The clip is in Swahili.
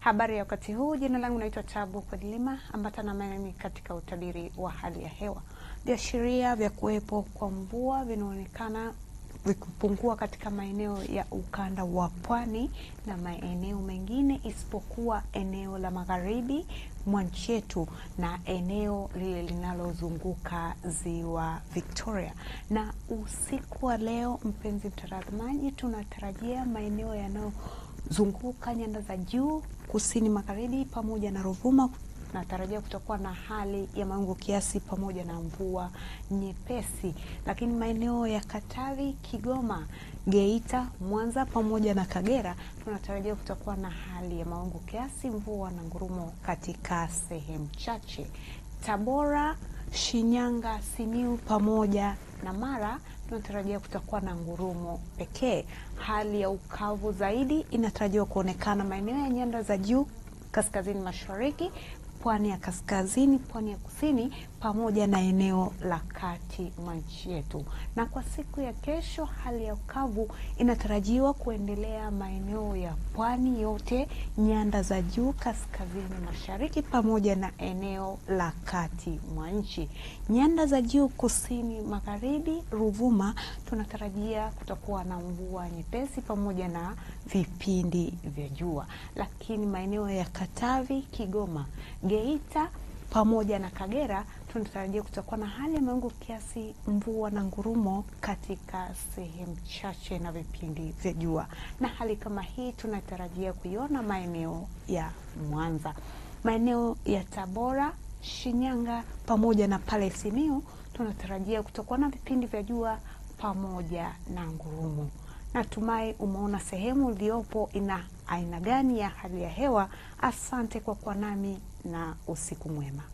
Habari ya wakati huu, jina langu naitwa Tabu Kwadilima, ambatana nami katika utabiri wa hali ya hewa. Viashiria vya kuwepo kwa mvua vinaonekana vikipungua katika maeneo ya ukanda wa pwani na maeneo mengine isipokuwa eneo la magharibi mwa nchi yetu na eneo lile linalozunguka ziwa Victoria. Na usiku wa leo, mpenzi mtazamaji, tunatarajia maeneo yanayozunguka nyanda za juu kusini magharibi pamoja na Ruvuma natarajia kutakuwa na hali ya mawingu kiasi pamoja na mvua nyepesi, lakini maeneo ya Katavi, Kigoma, Geita, Mwanza pamoja na Kagera tunatarajia kutakuwa na hali ya mawingu kiasi, mvua na ngurumo katika sehemu chache. Tabora, Shinyanga, Simiu pamoja na Mara tunatarajia kutakuwa na ngurumo pekee. Hali ya ukavu zaidi inatarajiwa kuonekana maeneo ya nyanda za juu kaskazini mashariki pwani ya kaskazini, pwani ya kusini pamoja na eneo la kati mwa nchi yetu. Na kwa siku ya kesho, hali ya ukavu inatarajiwa kuendelea maeneo ya pwani yote, nyanda za juu kaskazini mashariki pamoja na eneo la kati mwa nchi. Nyanda za juu kusini magharibi, Ruvuma, tunatarajia kutakuwa na mvua nyepesi pamoja na vipindi vya jua, lakini maeneo ya Katavi, Kigoma, Geita pamoja na Kagera tunatarajia kutakuwa na hali ya mawingu kiasi, mvua na ngurumo katika sehemu chache na vipindi vya jua. Na hali kama hii tunatarajia kuiona maeneo ya Mwanza, maeneo ya Tabora, Shinyanga pamoja na pale Simiyu tunatarajia kutakuwa na vipindi vya jua pamoja na ngurumo. Natumai umeona sehemu iliyopo ina aina gani ya hali ya hewa. Asante kwa kuwa nami na usiku mwema.